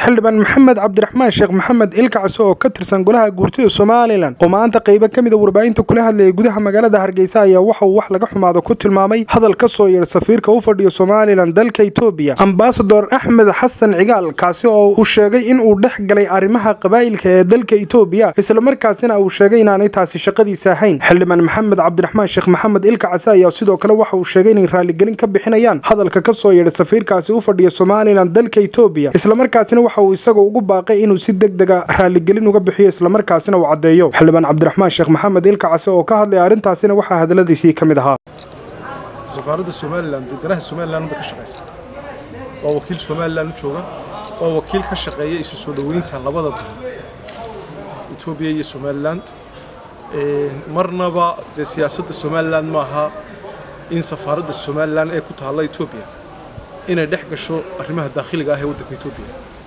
xildhibaan maxamed cabdiraxmaan sheekh maxamed ilkacso oo ka tirsan golaha guurtida somalilan oo maanta qaybo ka mid a warbaahinta kula hadlayay gudaha magaalada hargeysa ayaa waxa uu wax laga xumaado ku tilmaamay hadal ka soo yeedha safiirka u fadhiyo somalilan dalka etoobiya ambasador axmed xasan cigaal kaasi oo uu sheegay in uu dhex galay arrimaha qabaa'ilka ee dalka etoobiya islamarkaasina uu sheegay inaanay taasi shaqadiisa ahayn xildhibaan maxamed cabdiraxmaan sheekh maxamed ilkacase ayaa sidoo kale waxa uu sheegay inay raaligelin ka bixinayaan hadalka ka soo yeedha safiirkaasi u fadhiya somalilan dalka etoobiya islamarkaasina waxa uu isagoo ugu baaqay inuu si deg dega raaligelin uga bixiyo islamarkaasina uu caddeeyo xildhibaan cabdiraxmaan sheekh maxamed ilkacase oo ka hadlaya arrintaasina waxaa hadaladiisii ka mid ahaa safaaradda somalilan danaha somalilan bay ka shaqaysaa waa wakiil somalilan u jooga waa wakiil ka shaqeeya isu soo dhoweynta labada dal etoobiya iyo somalilan marnaba dee siyaasadda somalilan maaha in safaaradda somalilan ee ku taalla etoobiya inay dhex gasho arrimaha daakhiliga ah ee waddanka etoobiya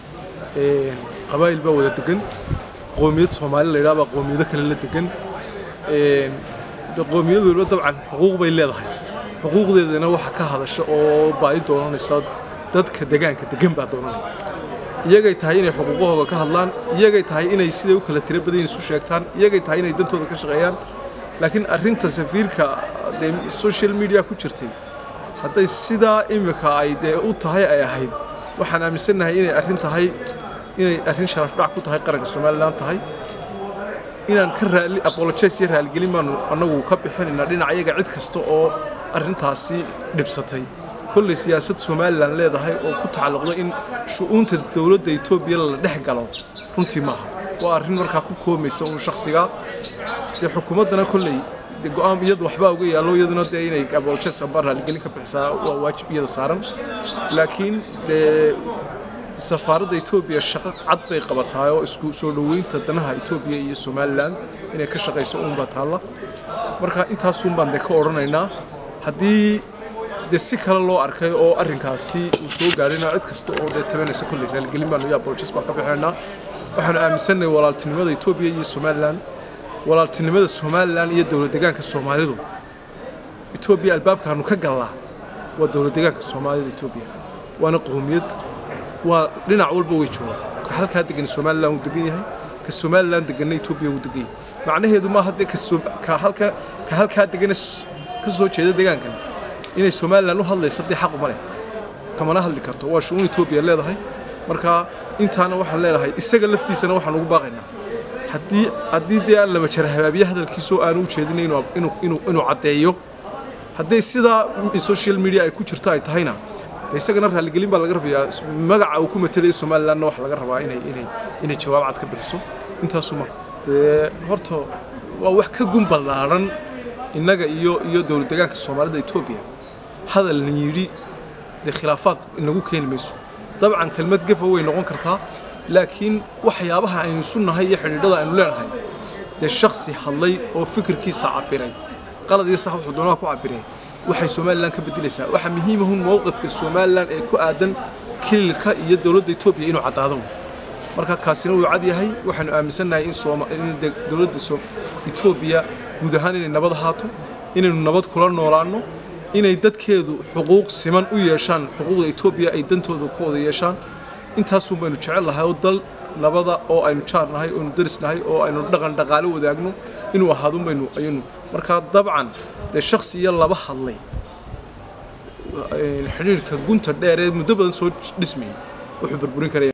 qabaa'il baa wada degan qoomiyad soomaali la yidhaha baa qoomiyado kale la degan qoomiyad waliba dabcan xuquuq bay leedahay xuquuqdeedana waxa ka hadasha oo baahi doonanaysa dadka degaanka degan baa doonanaya iyagay tahay inay xuquuqahooda ka hadlaan iyagay tahay inay siday u kala tiro badan isu sheegtaan iyagay tahay inay dantooda ka shaqeeyaan laakiin arrinta safiirka dee social media ku jirtay hadday sidaa imika ay dee u tahay ay ahayd waxaan aaminsannahay inay arrin tahay inay arrin sharaf dhac ku tahay qaranka somalilan tahay inaan ka raali apologize iyo raaligelin baanu annagu ka bixinaynaa dhinacayaga cid kasta oo arrintaasi dhibsatay kolley siyaasad somalilan leedahay oo ku tacalluqda in shu'uunta dowladda etoobiya la dhex galo runtii maaha waa arrin markaa ku koomaysa uun shakhsigaa dee xukuumaddana kolley de go-aan iyadu waxbaa uga yaallo iyaduna dee inay apologize amba raaligelin ka bixisaa waa waajib iyada saaran laakiin dee safaaradda etoobiya shaqo cad bay qabataa oo isku soo dhoweynta danaha etoobiya iyo somalilan inay ka shaqayso uunbaa taalla marka intaasuun baan dee ka odhanaynaa haddii dee si kale loo arkay oo arrinkaasi uu soo gaadhayna cid kasta oo dee tabanaysa kolley raaligelin baanu iyo apologies baan ka bixinaynaa waxaanu aaminsannahay walaaltinimada etoobiya iyo somalilan walaaltinimada somalilan iyo dowlad degaanka soomaalidu etoobiya albaabkaanu ka gallaa waa dowlad degaanka soomaalida etoobiya waana qowmiyad waa dhinac walba way joogaan ka halkaa degan somalilan wuu degan yahay ka somalilan deganna etoobiya wuu degan yahay macnaheedu maaha dee ka halka ka halkaa degana ka soo jeeda degaankan inay somalilan u hadlayso dee xaq uma leh kamana hadli karto waa shu'uun etoobiya leedahay marka intaana waxaan leedahay isaga laftiisana waxaan ugu baaqaynaa haddii haddii dee aan lama jara habaabiye hadalkiisoo aanu u jeedin inuu inuu inuu caddeeyo hadday sidaa social media ay ku jirto ay tahayna de isagana raaligelin baa laga rabayaa magaca uu ku matelayo somalilanna waxa laga rabaa inay inay inay jawaab cad ka bixiso intaasuma dee horta waa wax ka gun ballaaran innaga iyo iyo dowlad degaanka soomaalida etoobiya hadal la yidhi dee khilaafaad inagu keeni mayso dabcan kelmad gafa way noqon kartaa laakiin waxyaabaha aynu isu nahay iyo xidhiidhada aynu leenahay dee shaksi hadlay oo fikirkiisa cabiray qalad iyo sax wuxuu doonaha ku cabiray waxay somalilan ka bedelaysaa waxaa muhiimahun mowqifka somalilan ee ku aadan kililka iyo dowladda etoobiya inuu caddaado marka kaasina wuu cad yahay waxaanu aaminsannahay in dowladda etoobiya guud ahaan inay nabad ahaato inaynu nabad kula noolaanno inay dadkeedu xuquuq siman u yeeshaan xuquuqda etoobiya ay dantooda ku wada yeeshaan intaasun baynu jecel lahay oo dal nabada oo aynu jaar nahay oonu daris nahay oo aynu dhaqan dhaqaale wadaagno inuu ahaadun baynu ayanu markaa dabcan dee shaksi iyo laba hadlay xidhiirka gunta dheer ee muddo badan soo dhismayay wuxuu burburin karaya